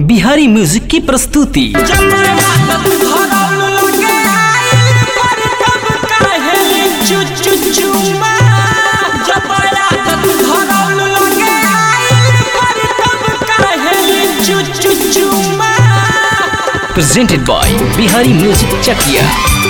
Bihari music की प्रस्तुति presented by Bihari Music Chakia.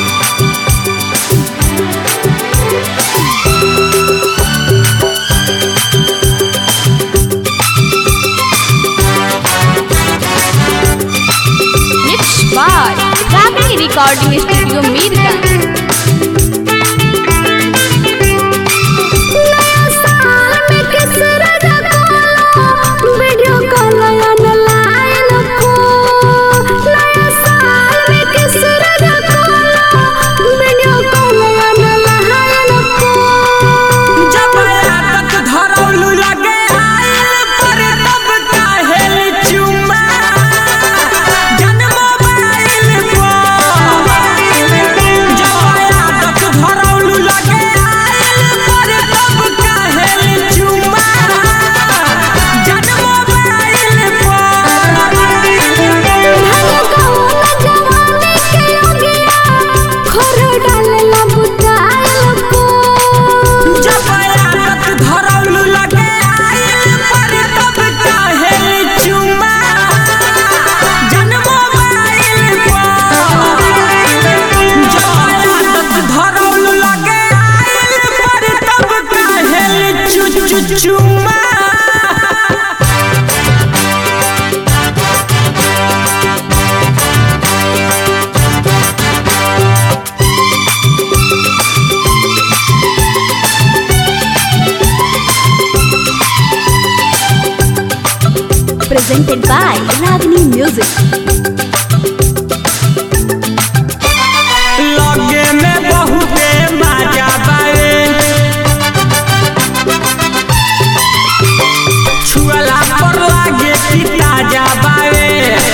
Mixed by Ragini Recording Studio Mirgan. चुम्मा Presented by Ragini Music. लगे में बहुते मजा बावे छुअला पर लागे कि ताजा बावे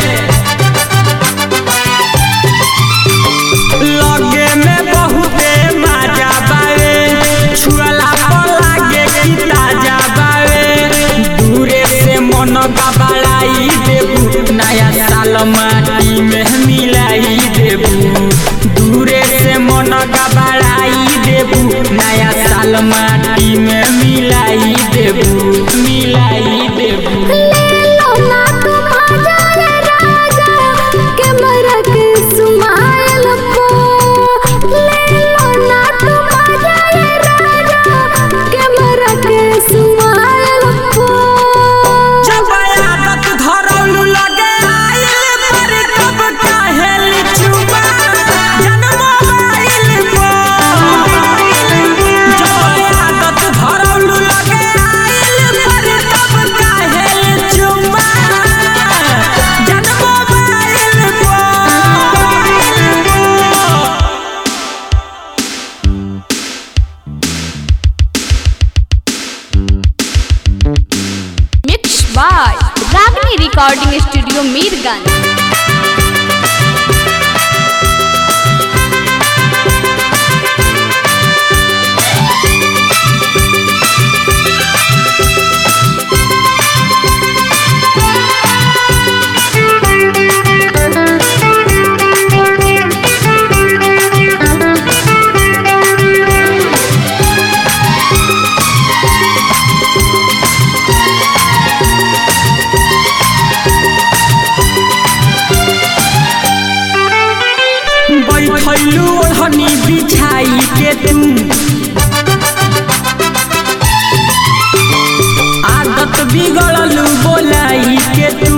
लगे में बहुते मजा बावे छुअला पर लागे कि ताजा बावे दूरे से मन गबड़ाई देबू नया साल माटी में मिलाई देबू दूरे से मन गबड़ाई देबू नया साल माटी में मिलाई देबू मिलाई देबू जब आदत धरौलू लगे आइल पर कब काहेली चुमा जन्म आइल जब आदत धरौलू लगे आइल पर कब काहेली चुमा जन्म आइल Mixed by Ragini Recording Studio Mirgan. बैठलू ओढ़नी बिछाई के तू आदत बिगड़लू बोलाई के तू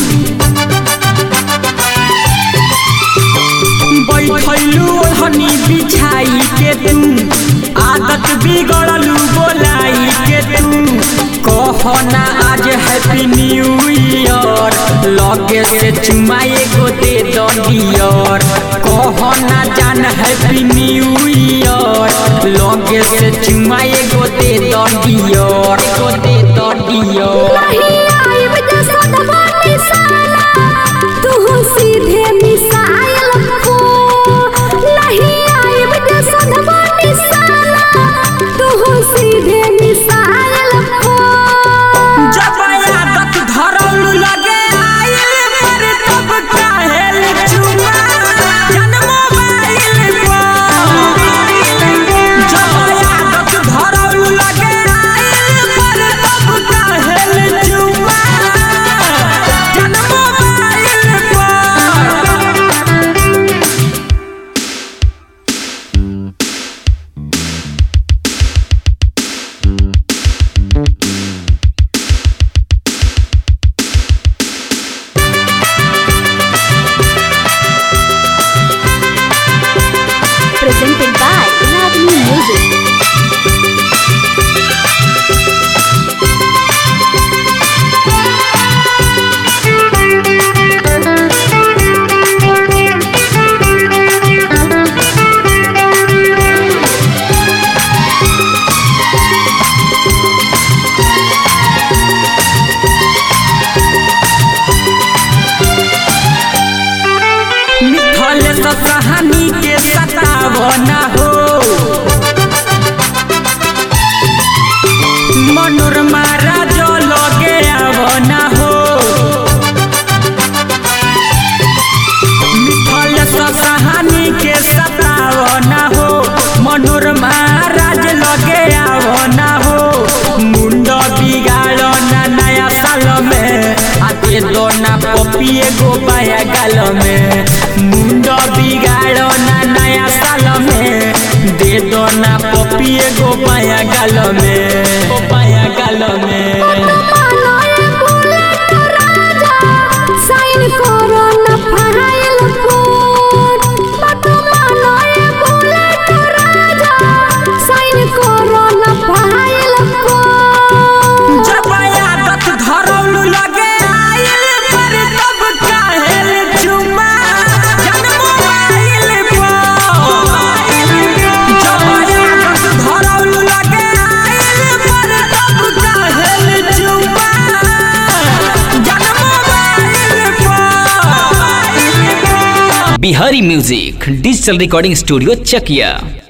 बैठलू ओढ़नी बिछाई के तू आदत बिगड़लू बोलाई के तू कहना आज हैप्पी न्यू ईयर लगे से चुमाए को दे दियर कहना जान हैप्पी न्यू ईयर लगे से चुमाए को दे दियर को दे दियर सीधे मिसाइल को नहीं आइब जे सदमा मिसाला तू सीधे मिसाइल को जब आदत धरौलू लगे आइल आवना हो मनोरमा राजो लगे आवना हो मिथल सहानी के सतावना हो मनोरमा राज लगे आवना हो मुंड बिगाड़ो ना नया साल में आते दो ना पपिए गो पाया गाल में मुंड बिगाड़ो ना नया साल में दे दो ना पपिए गो पाया गाल में गो पाया गाल में मानो ये बुलेट राजा साइन करो ना फाइल कोड बात मानो ये बुलेट राजा साइन करो ना फाइल कोड जब आदत धरौलू लगे आइल पर तब काहेल चुमा जन्म आइल पर जब आदत धरौलू लगे आइल पर तब काहेल चुमा जन्म आइल पर Bihari music digital recording studio चकिया